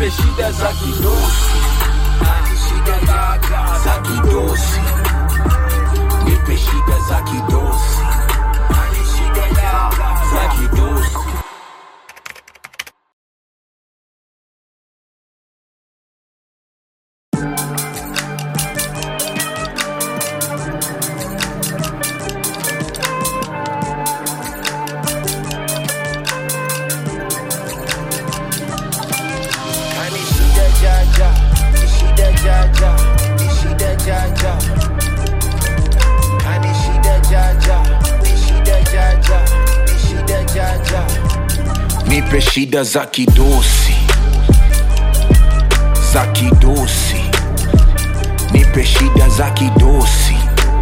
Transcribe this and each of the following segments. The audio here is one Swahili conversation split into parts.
nipe shida za kidosi shida gaga za kidosi nipe shida za kidosi shida gaga za kidosi Kani shida jaja, ni shida jaja, ni shida jaja. Kani shida jaja, ni shida jaja, ni shida jaja. nipe shida za kidosi za kidosi nipe shida za kidosi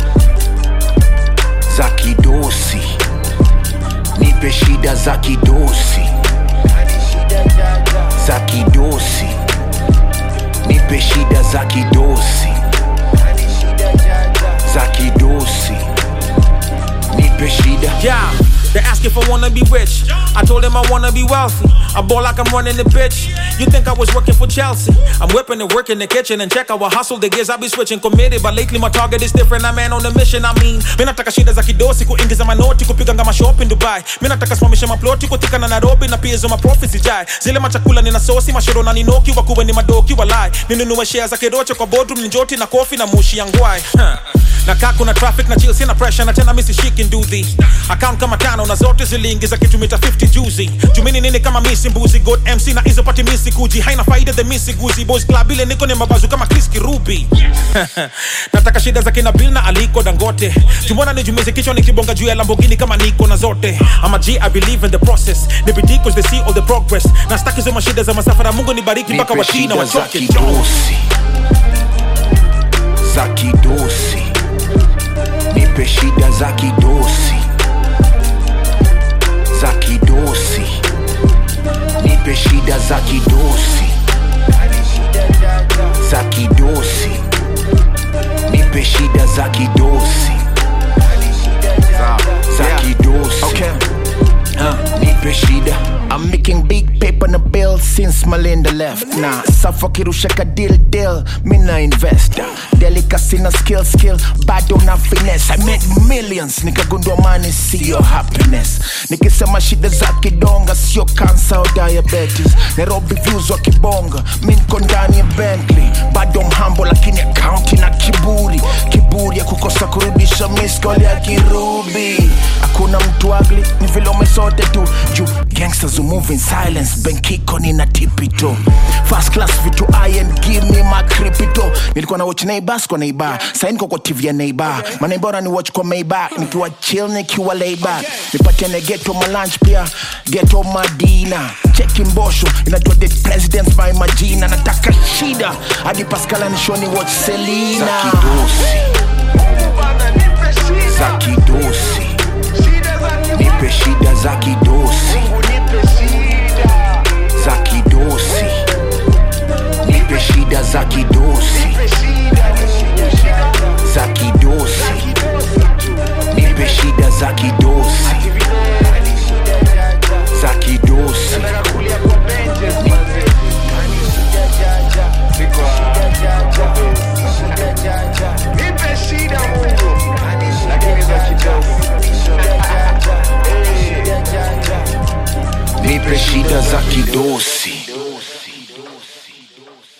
za kidosi nipe shida za kidosi Kani shida jaja, za kidosi nipe shida za kidosi kani shida jaja. za kidosi nipe shida Yeah, they ask if I wanna be rich. I told them I wanna be wealthy. I ball like I'm running the bitch. You think I was working for Chelsea? I'm whipping and working the kitchen and check our hustle. The gears I be switching committed, but lately my target is different. I'm man on a mission. I mean, mimi nataka shida za kidosi kuingiza manoti kupiga ngama shop in Dubai. Mimi nataka simamisha maploti kutika na Nairobi na pia hizo maprofits jai. Zile machakula nina sosi mashoro na ninoki wakuwe ni madoki walai. Ninunue shares za kidocho kwa boardroom njoti na kofi na mushi ya ngwai. Huh. na kaa kuna traffic na chill sina pressure na tena misi shiki nduthi account kama tano na zote ziliingiza kitu mita 50 juzi jumini nini kama misi mbuzi god mc na hizo pati misi kuji haina faida the misi guzi boys club ile niko ni mabazu kama chris kirubi nataka shida za kina bill na aliko dangote jumona nijumize kichwa nikibonga juu ya lambogini kama niko na zote ama g i believe in the process ni bidii cause they see all the progress na staki hizo mashida za masafara mungu nibariki mpaka nipe wachina shida za wachoke kidosi za kidosi nipe shida za kidosi za kidosi nipe shida za kidosi Kani shida jaja, za kidosi nipe shida za kidosi kani shida jaja. za Yeah. kidosi Okay. nipe shida I'm making big paper on the bill since Melinda left. Nah, Safa kirushaka deal deal, me na investor. Delicacy na skill skill, bado na finesse. I made millions, nikagundua money sio happiness. Nikisema shida za kidonga sio cancer au diabetes. Nairobi views wa kibonga, mi niko ndani ya Bentley. Bado mhambo lakini akaunti na kiburi. Kiburi ya kukosa kurudisha miss call ya kirubi. Hakuna mtu ugly, ni vile umesote tu. Juu gangsters who move in silence, benkiko nina tipito. First class vitu iron, give me my crypto. Nilikuwa na watch neighbors kwa neighbor. Sasa niko kwa TV ya neighbor. Maana bora ni watch kwa Maybach, nikiwa chill nikiwa lay back. Nipatiane ghetto my lunch pia, ghetto madina. Cheki mbosho, inajua dead presidents by majina. Nataka shida, hadi Pascal anishoni watch za Selena. kidosi za kidosi nipe shida za kidosi za kidosi nipe shida za kidosi za kidosi nipe shida za kidosi za kidosi nipe shida za kidosi